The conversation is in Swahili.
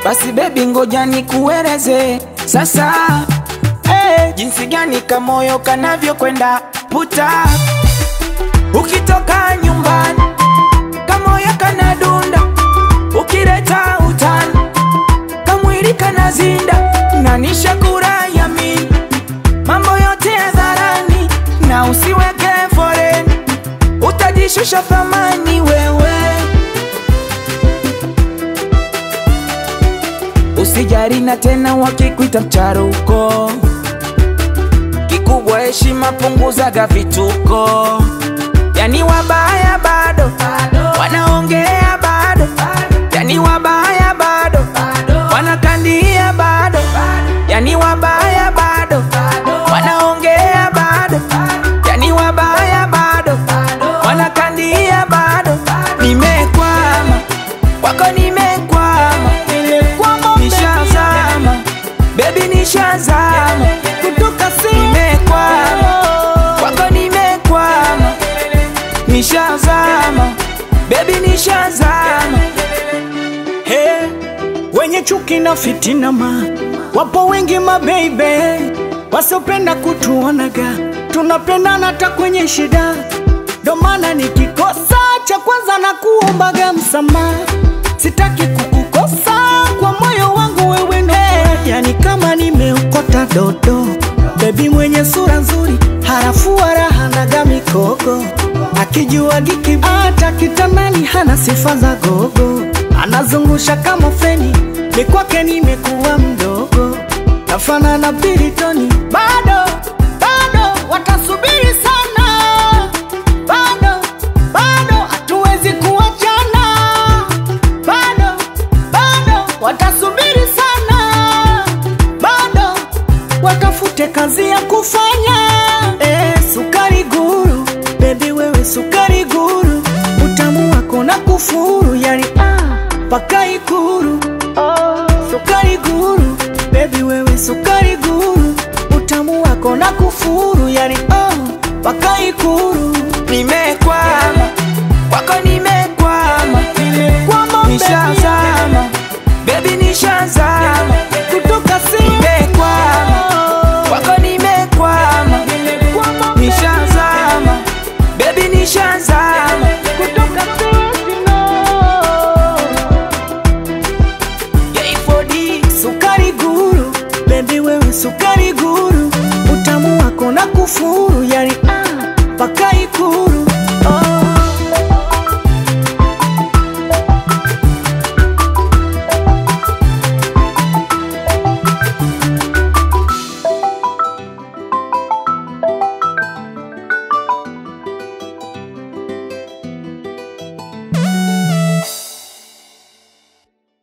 Basi bebi, ngoja nikueleze sasa eh, jinsi gani kamoyo kanavyokwenda puta. Ukitoka nyumbani kamoyo kanadunda, ukileta utani kamwili kanazinda, na nishakura yamini mambo yote hadharani, na usiweke foreni, utajishusha thamani wewe. Usijari na tena wakikuita mcharuko, kikubwa heshima, punguzaga vituko. Yani wabaya bado wanaongea bado, yani wabaya bado wanakandia bado, yani wabaya bado wanaongea bado, yani wabaya bado wanakandia bado. Nimekwama kwako, nimekwama, nishazama bebi, nishazama kutoka si nimekwama kwako, nimekwama, nishazama bebi, nishazama Hey, wenye chuki na fitina ma wapo wengi mabeibe, wasiopenda kutuonaga tunapendana hata kwenye shida. Ndo maana nikikosa cha kwanza na kuombaga msamaha, sitaki kukukosa kwa moyo wangu wewe ndo yani kama nimeokota dodo, bebi mwenye sura nzuri, harafu wala hanaga mikogo, akijua giki hata kitandani hana sifa za gogo, anazungusha kama feni, ni kwake nimekuwa mdogo, nafana na Bilitoni, bado bado watasubiri sana, bado bado hatuwezi kuachana, bado bado watasubiri sana, bado watafute kazi ya kufanya. Eh, sukari guru, bebi wewe sukari guru, utamu wako na kufuru, yani ah, paka ikuru. Oh, sukari guru, bebi wewe sukari guru, utamu wako na kufuru, yani oh, paka ikuru. Nimekwama kwako, nimekwama, Kwama nishazama bebi, nishazama kutoka si nimekwama kwako, nimekwama, nishazama bebi, nishazama kutoka J4D Sukari guru, bebi wewe sukari guru, utamu wako na kufuru, yani ah, paka ikuru.